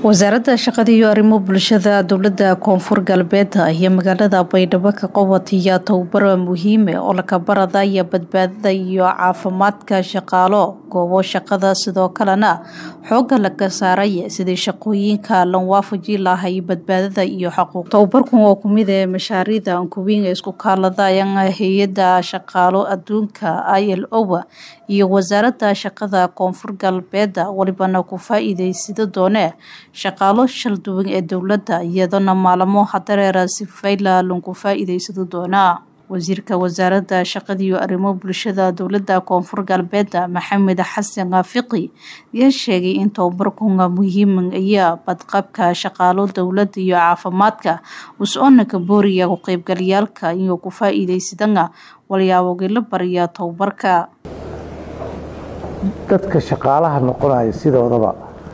wasaaradda shaqada iyo arrimo bulshada dowlada koonfur galbeed iyo magaalada baydhabo ka qabatiya tababar muhiime oo laka baradaya badbaadada iyo caafimaadka shaqaalo goobo shaqada sidoo kalena xooga laga saaray sidii shaqooyinka lan waafaji lahay badbaadada iyo xaquuq tababarkan oo kumid ee mashaariida ankuwiin isku kaaladayan hay-ada shaqaalo adduunka i l o iyo wasaaradda shaqada koonfur galbeed walibana ku faa-iideysida doone shaqaalo shal duwan ee dowladda iyadana maalamo hadareera si fayla lanku faa-iideysado doonaa wasiirka wasaaradda shaqada iyo arrimo bulshada dowladda koonfur galbeed maxamed xasan kaafiqi ayaa sheegay in tababarkunga muhiiman ayaa badqabka shaqaalo dowladda iyo caafimaadka us-oonaka booriya ku qeybgalayaalka iyo ku faa-iideysadana walyaabogii la bariya tababarka dadka shaqaalaha noqonaya sidoodaba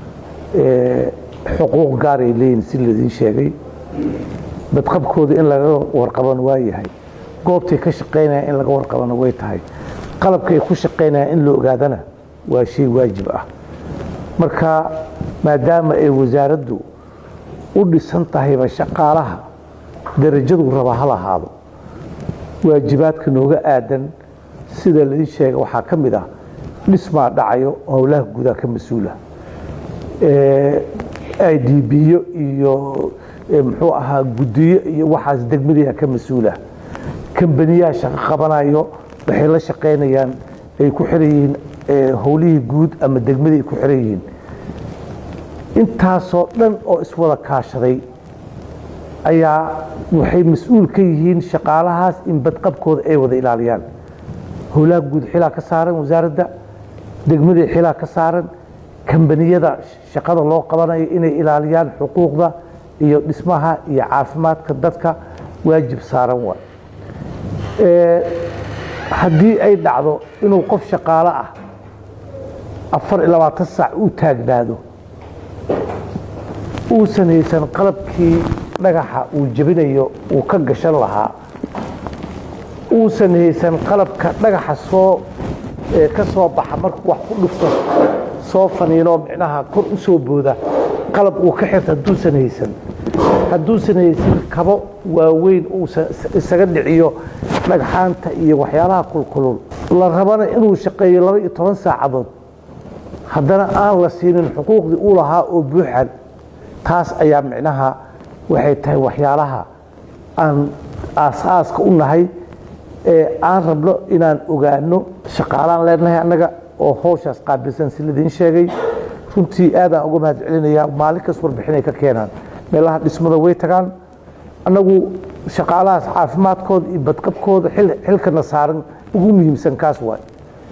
xuquuq gaar ay leeyihin si ladiin sheegay badqabkooda in laga warqabana waa yahay goobtay ka shaqaynaya in laga warqabana way tahay qalabka ay ku shaqaynaya in la ogaadana waa shay waajib ah marka maadaama ay wasaaraddu u dhisan tahayba shaqaalaha darajadu raba ha lahaado waajibaadka nooga aadan sida ladiin sheega waxaa ka mid ah dhismaa dhacayo howlaha gudaa ka mas-uula i d biyo iyo muxuu ahaa gudiyo iyo waxaas degmadiia ka mas-uula kambaniyaha shaqo qabanayo waxay la shaqaynayaan ay ku xiran yihiin howlihii guud ama degmadii ay ku xiran yihiin intaasoo dhan oo iswada kaashaday ayaa waxay mas-uul ka yihiin shaqaalahaas in badqabkooda ay wada ilaaliyaan howlaha guud xilaa ka saaran wasaaradda degmadii xilaa ka saaran kambaniyada shaqada loo qabanayo inay ilaaliyaan xuquuqda iyo dhismaha iyo caafimaadka dadka waajib saaran waay haddii ay dhacdo inuu qof shaqaalo ah afar iyo labaatan saac u taagnaado uusan haysan qalabkii dhagaxa uu jebinayo uu ka gashan lahaa uusan haysan qalabka dhagaxa soo ka soo baxa markuu wax ku dhufto soo faniinoo micnaha kor u soo booda qalab uu ka xirta hadduusan haysan hadduusan haysan kabo waaweyn uusan isaga dhiciyo dhagxaanta iyo waxyaalaha kulkulul la rabana inuu shaqeeyo laba iyo toban saacadood haddana aan la siinin xuquuqdii uu lahaa oo buuxan taas ayaa micnaha waxay tahay waxyaalaha aan aas-aaska u nahay ee aan rabno inaan ogaano shaqaalaan leenahay annaga oo howshaas qaabilsan si ladiin sheegay runtii aadaan uga mahad celinayaa maalin kas warbixinay ka keenaan meelaha dhismada way tagaan annagu shaqaalahaas caafimaadkooda iyo badqabkooda xilkana saaran ugu muhiimsan kaas waay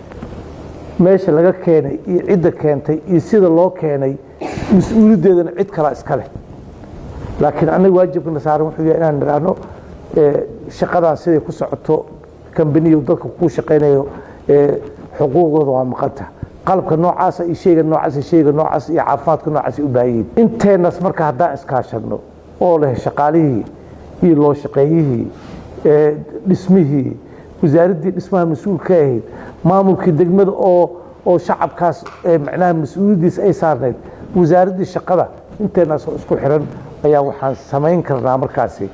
meesha laga keenay iyo cidda keentay iyo sida loo keenay mas-uuliyaddeedana cid kalaa iska leh laakiin annaga waajibkana saaran wuxuu yahay inaan nidhaahno shaqadan siday ku socoto kambaniyu dadka kuu shaqaynayo xuquuqdooda waa maqanta qalabka noocaasa iyo sheyga noocaas sheyga noocaas iyo caafimaadka noocaas u baahan yihin inteennas marka haddaan iskaashadno oo leh shaqaalihii iyo loo shaqeeyihii dhismihii wasaaraddii dhismaha mas-uul ka ahayd maamulkii degmada oo oo shacabkaas macnaha mas-uuliyaddiisa ay saarnayd wasaaraddii shaqada inteennaas oo isku xiran ayaa waxaan samayn karnaa markaasi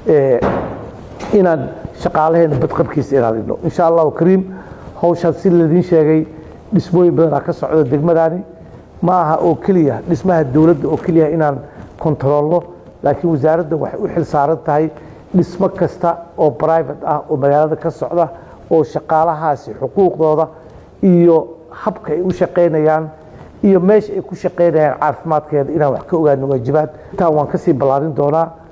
inaan shaqaalaheena badqabkiisa ilaalino insha allahu kariim hawshaas si ladiin sheegay dhismooyin badanaa ka socda degmadaani ma aha oo keliya dhismaha dowladda oo keliya inaan kontaroolno laakiin wasaaradda waxay u xil saaran tahay dhismo kasta oo brivate ah oo magaalada ka socda oo shaqaalahaasi xuquuqdooda iyo habka ay u shaqaynayaan iyo meesha ay ku shaqaynayaan caafimaadkeeda inaan wax ka ogaano waajibaad intaan waan kasii ballaarin doonaa